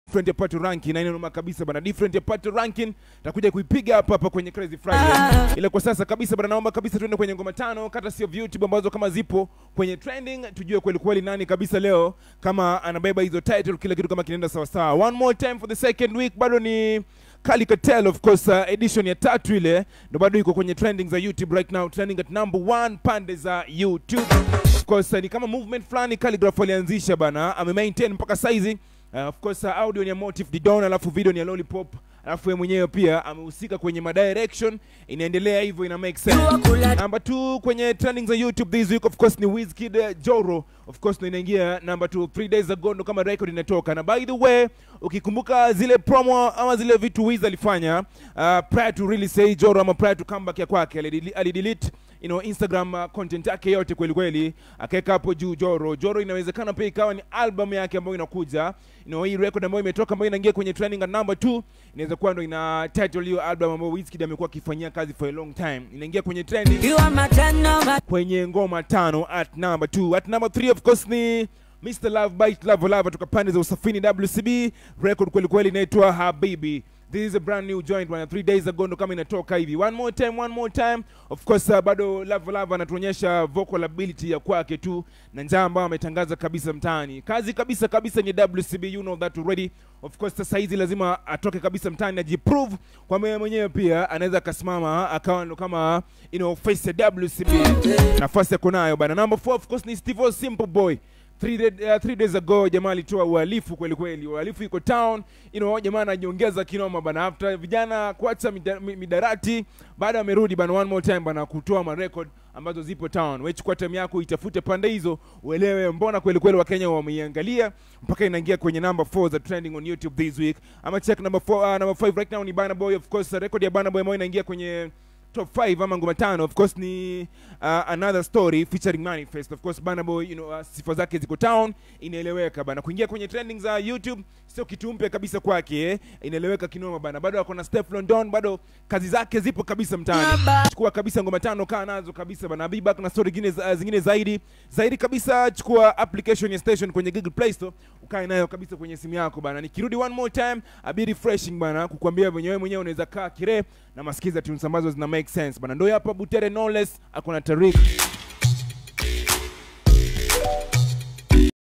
different ya pato ranking na inanoma kabisa bana different ya pato ranking takuja kuipiga hapa hapa kwenye crazy friday ila kwa sasa kabisa bana naomba kabisa tuende kwenye ngoma tano kata sio youtube ambazo kama zipo kwenye trending tujue kweli kweli nani kabisa leo kama anabeba hizo title kila kitu kama kinaenda sawa sawa one more time for the second week bado ni Kali Cartel of course uh, edition ya tatu ile ndo bado iko kwenye trending za YouTube right now trending at number one pande za YouTube of course uh, ni kama movement fulani Calligraph alianzisha bana ame maintain mpaka saizi uh, of course uh, audio ni ya Motive Didon alafu video ni ya Lollipop alafu yeye mwenyewe pia amehusika kwenye madirection inaendelea hivyo ina make sense number 2 kwenye trending za YouTube this week of course ni Wizkid uh, Joro of course ndo inaingia number 2 3 days ago ndo kama record inatoka na by the way ukikumbuka zile promo ama zile vitu Wiz alifanya uh, prior to really say Joro ama prior to comeback ya kwake alideli- alidelete you know, Instagram uh, content yake yote kweli kweli akaweka hapo juu Joro. Joro inawezekana pia ikawa ni album yake ambayo inakuja you know, hii record ambayo imetoka ambayo inaingia kwenye trending at number 2 inaweza kuwa ndo ina title hiyo album ambayo Wizkid amekuwa akifanyia kazi for a long time. Inaingia kwenye trending You are my ten number. kwenye ngoma tano at number 2 at number 3 of course ni Mr Love Bite Love Love toka pande za Usafini WCB record kweli kweli inaitwa Habibi This is a brand new joint bwana 3 days ago ndo kama inatoka hivi one more time one more time of course uh, bado Love Love anatuonyesha vocal ability ya kwake tu na njaa ambayo ametangaza kabisa mtaani kazi kabisa kabisa ni WCB you know that already of course sasa hizi lazima atoke kabisa mtaani ajiprove kwamba yeye mwenyewe pia anaweza akasimama akawa ndo kama you know face ya WCB nafasi yako nayo bana number 4 of course ni Steve O Simple Boy Three, day, uh, three days ago jamaa alitoa uhalifu kweli kweli uhalifu iko town you know, jamaa anajiongeza kinoma bana after vijana kuacha mida- mi- midarati baada amerudi bana one more time bana kutoa marekod ambazo zipo town we chukua time yako itafute pande hizo uelewe mbona kweli kweli wakenya wameiangalia mpaka inaingia kwenye number 4 za trending on youtube this week ama check number 4 uh, number 5 right now ni Burna Boy of course record ya Burna Boy ambayo inaingia kwenye top 5 ama ngoma tano of course ni uh, another story featuring manifest of course Burna Boy you know, uh, sifa zake ziko town inaeleweka bana kuingia kwenye trending za youtube sio kitu mpya kabisa kwake eh. inaeleweka kinoma bana bado ako na step london bado kazi zake zipo kabisa mtaani chukua kabisa ngoma tano kaa nazo kabisa bana be back na story zingine, za- zingine zaidi zaidi kabisa chukua application ya station kwenye google play store ukae nayo kabisa kwenye simu yako bana nikirudi one more time abi refreshing bana kukwambia venyewe mwenyewe unaweza kaa kire na masikiza tunes ambazo zina make sense bana ndio hapa butere knowless akona tarik